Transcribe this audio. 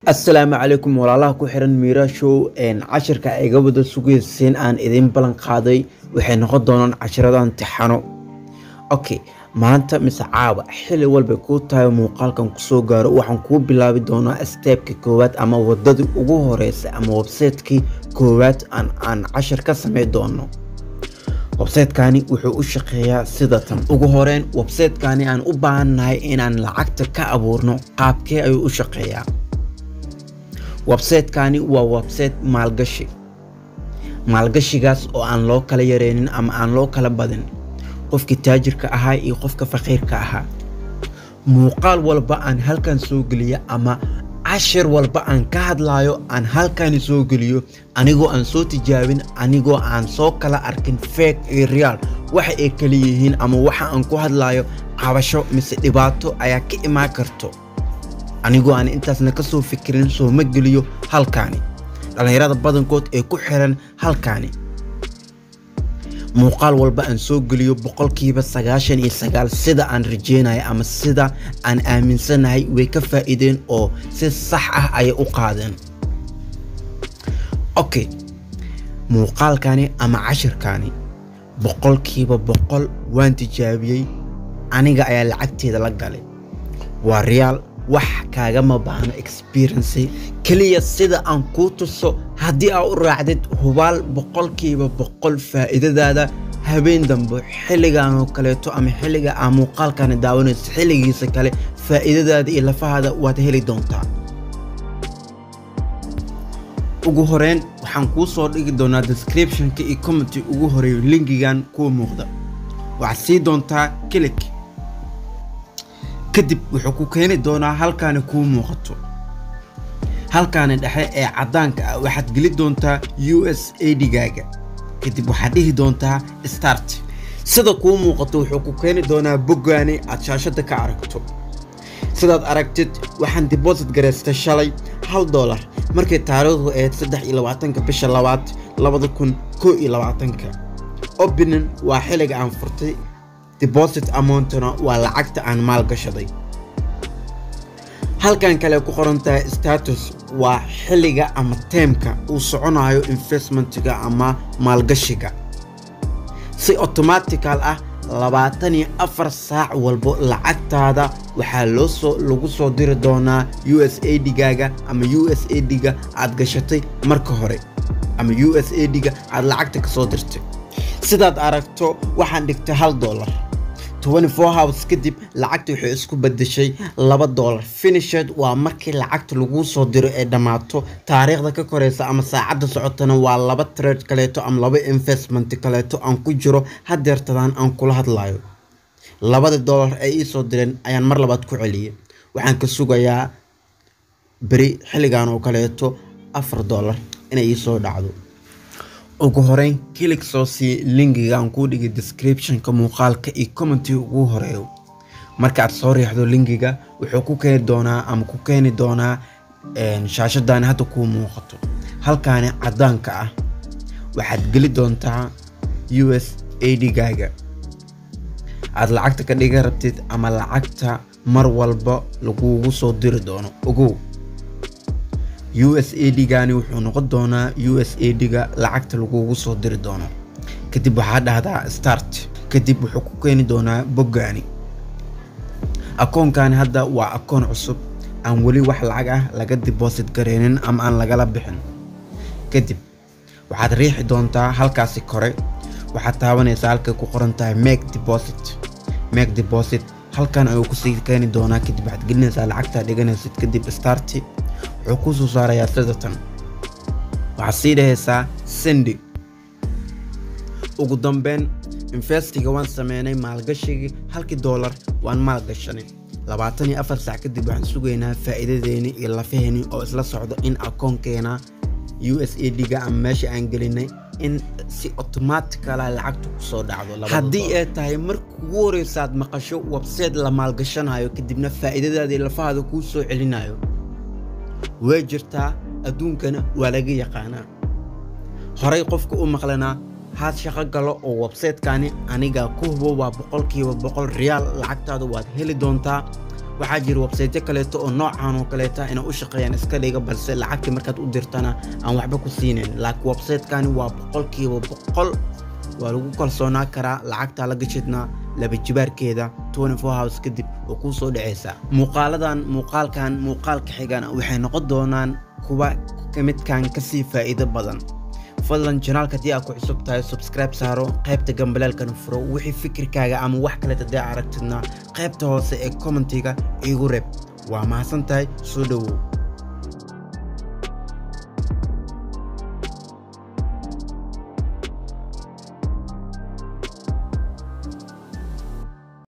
assalaamu calaykum walaalaha ku xiran miira show cashirka ay iga wada sugayseen aan idiin ballan qaaday waxay noqon doonaan cashirada imtixaano okay maanta mise caawa xili walbay kuu tahay muuqaalkan kusoo gaaro waxaan kuu bilaabi doonaa steebka koowaad ama wadadii ugu horeysa ama websaytekii koowaad aan cashir ka samey doono websaytekani wuxuu u shaqeeyaa sida tan ugu horeyn websaytekani aan u baahannahay inaan lacagta ka abuurno qaabkee ayuu u shaqeeyaa websaytekani waa websayte maalgashi maalgashigaas oo aan loo kala yareynin ama aan loo kala badin qofkii taajirka ahaa iyo qofka faqiirka ahaa muuqaal walba aan halkan soo geliyo ama cashir walba aan ka hadlayo aan halkani soo geliyo anigoo aan soo tijaabin anigoo aan soo kala arkin feeg iyo reaal waxa ay kala yihiin ama waxa aan ku hadlayo cabasho mise dhibaato ayaa ka imaan karto anigoo aan intaasna ka soo fikirin soo ma geliyo halkaani dhallinyarada badankood ee ku xiran halkaani muuqaal walba aan soo geliyo boqolkiiba sagaashan iyo sagaal sida aan rajeynayo ama sida aan aaminsanahay way ka faa'iideen oo si sax ah ayay u qaadeen okay muuqaalkani ama cashirkani boqolkiiba boqol waan tijaabiyey aniga ayaa lacagteeda la galay waa reaal wax kaagama baahno experiency keliya sida aan kuu tuso haddii aa u raacdid hubaal boqolkiiba boqol faa'iidadaada habeen dambe xilligan oo kaleeto ama xilliga aa muuqaalkani daawanayso xilligiisa kale faa'iidadaada iyo lafahaada waad heli doontaa ugu horeyn waxaan kuu soo dhigi doonaa descriptionka iyo commenty ugu horeeyo linkigan kuwa muuqda waxaad sii doontaa kilik kadib wuxuu ku keeni doonaa halkaani kuu muuqato halkaani dhexe ee caddaanka ah waxaad geli doontaa u s a digaaga kadib waxaad dhihi doontaa start sida kuu muuqato wuxuu ku keeni doonaa boggaani aad shaashadda ka aragto sidaad aragtid waxaan diboosit garaystay shalay hal doolar markay taariikhdu ahayd saddex iyo labaatanka bisha labaad labada kun koo iyo labaatanka opening waa xilliga aan furtay deposit amountna waa lacagta aan maal gashaday halkan kale ku qoran tahay status waa xilliga ama teemka uu soconayo investmentiga ama maalgashiga si automatical ah labaatan iyo afar saac walbo lacagtaada waxaa loo soo lagu soo diri doonaa u s a digaaga ama u s a diga aad gashatay marka hore ama u s a diga aad lacagta ka soo dirtay sidaad aragto waxaan dhigtay hal doolar hours kadib lacagta waxay isku badashay laba doolar finished waa markii lacagta laguu soo diro ee dhammaato taariikhda ka koreysa ama saacadda socotana waa laba trade kaleeto ama laba investment kaleeto aan ku jiro hadeertadaan aan kula hadlayo labada doolar ay ii soo direen ayaan mar labaad ku celiyay waxaan ka sugayaa beri xilligan oo kaleeto afar doolar inay ii soo dhacdo ugu horeyn kilig soo sii linkiga aan kuu dhigay descriptionka muuqaalka iyo commentiga ugu horeeyo markaaad soo riixdo linkiga wuxuu ku keeni doonaa ama ku keeni doonaa shaashadani hadda kuu muuqato halkaani caddaanka ah waxaad geli doontaa u s a digaaga aad lacagta ka dhiga rabtid ama lacagta mar walba lagugu soo diri doono ogow u s a digani wuxuu noqon doonaa u s a diga lacagta lagugu soo diri doono kadib waxaa dhahdaa start kadib wuxuu ku keeni doonaa boggaani akoonkani hadda waa akoon cusub aan weli wax lacag ah laga diboosit gareynin ama aan lagala bixin kadib waxaad riixi doontaa halkaasi kore waxaad taabanaysaa halkay ku qoran tahay make deposit make deposit halkan ayuu kusii keeni doonaa kadib waxaad gelinaysaa lacagtaa dhiganaysid kadib starti wuxuu kuu soo saarayaa sida tan waxaad sii dhahaysaa sendi ugu dambeyn investiga waan sameynay maalgashigii halkii doolar waan maalgashanay labaatan iyo afar saac kadib waxaan sugaynaa faa'iidadeeni iyo lafaheeni oo isla socdo in akoonkeena u s a diga ama meesha aan gelinay in si automaticala lacagtu kusoo dhacdo haddii ay tahay marka ugu horeysaad maqasho websayte la maalgashanayo kadibna faa'iidadaadii lafahaada kuu soo celinayo way jirtaa adduunkana waa laga yaqaanaa horey qofka u maqlanaa haad shaqo galo oo websaytekani aniga ku hubo waa boqolkiiba boqol reaal lacagtaada waad heli doontaa waxaa jira websaytyo kaleeto oo noocan oo kaleeta inay u shaqeeyaan iska dhiga balse lacagtii markaad u dirtana aan waxba ku siinayn laakiin websaytekani waa boqolkiiba boqol waa lagu kalsoonaa karaa lacagtaa la gashidna laba jibaarkeeda house kadib oo kuu soo dhacaysa muuqaaladan muuqaalkan muuqaalka xigan waxay noqon doonaan kuwa midkan kasii faa'iido badan fadlan janaalka haddii aad ku cusub tahay subscribe saaro qaybta gambaleelkana furo wixii fikirkaaga ama wax kale haddii aragtidna qaybta hoose ee commentiga iigu reeb waa mahadsan tahay soo dhowow